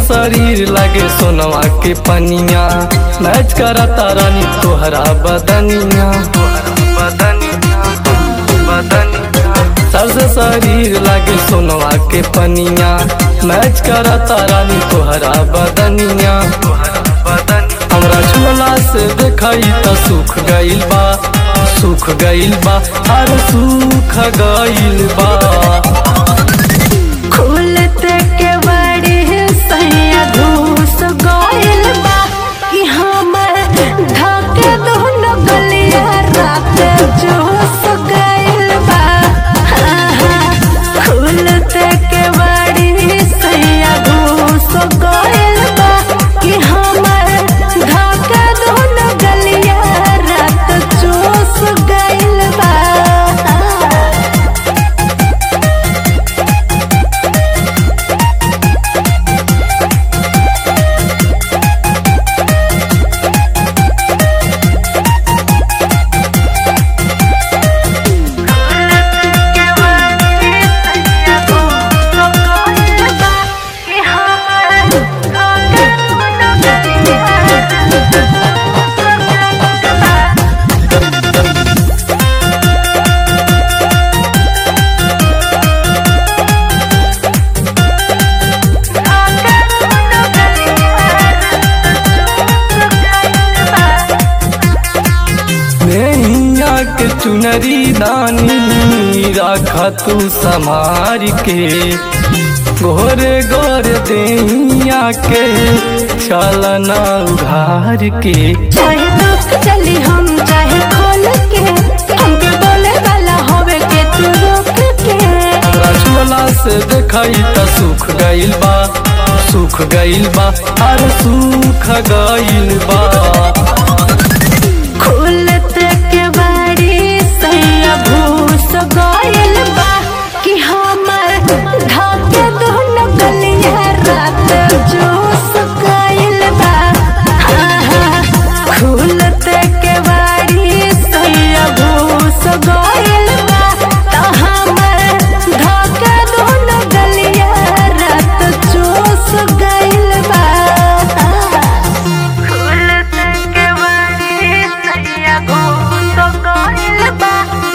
शरीर लगे सोनवा के पनिया मैच करता रानी तोहरा बदनिया सबसे शरीर लगे सोनवा के पनिया मैच करता रानी तोहरा बदनिया हमरा झोला से देखई त सुख गइल बा सुख गइल बा हर सुख गइल बा खुलते के बड़ी सैया घूस गइल बा कि हमर धके दोनों गलिया रात जोस गइल बा हाँ, हाँ। खुलते के बड़ी सैया घूस गइल बा कि हमर धके दोनों गलिया रात जोस गइल बा नैया के चुनरी दानी राखा तू समार के गोरे गोरे दैया के चलना उघार के चाहे दुख चली हम चाहे खोल के हमके बोले वाला होवे के तू रोक के रसगुल्ला से देखई त सुख गइल बा सुख गइल बा हर सुख गइल बा खुलते के बारी सैया भूस गइल बा कि हमर धाके दोनों गलिया रात जोस गइल बा हाँ, हाँ। खुलते के बारी सैया भूस गइल बा त हमर धाके दोनों गलिया रात जोस गइल बा खुलते के बारी सैया घूस गइल बा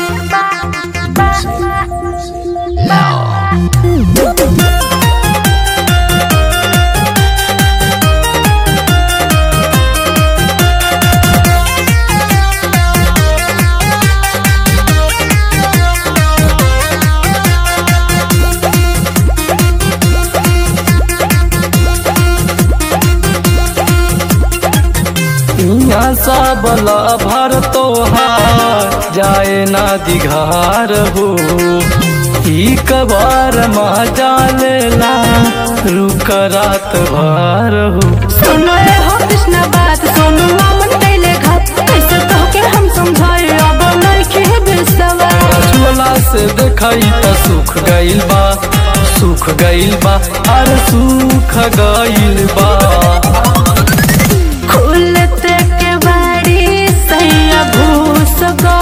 यहाँ सब भर तोहार जाए ना दिघार हो ई कबार मजा लेला रुक रात भर हो सुनो रे हो कृष्ण बात सोनू मामन कैले घात कैसे तो के हम समझाए अब नइखे विश्वास रसगुल्ला से देखई त सुख गइल बा सुख गइल बा हर सुख गइल बा खुलते के बारी सैया भूस गइल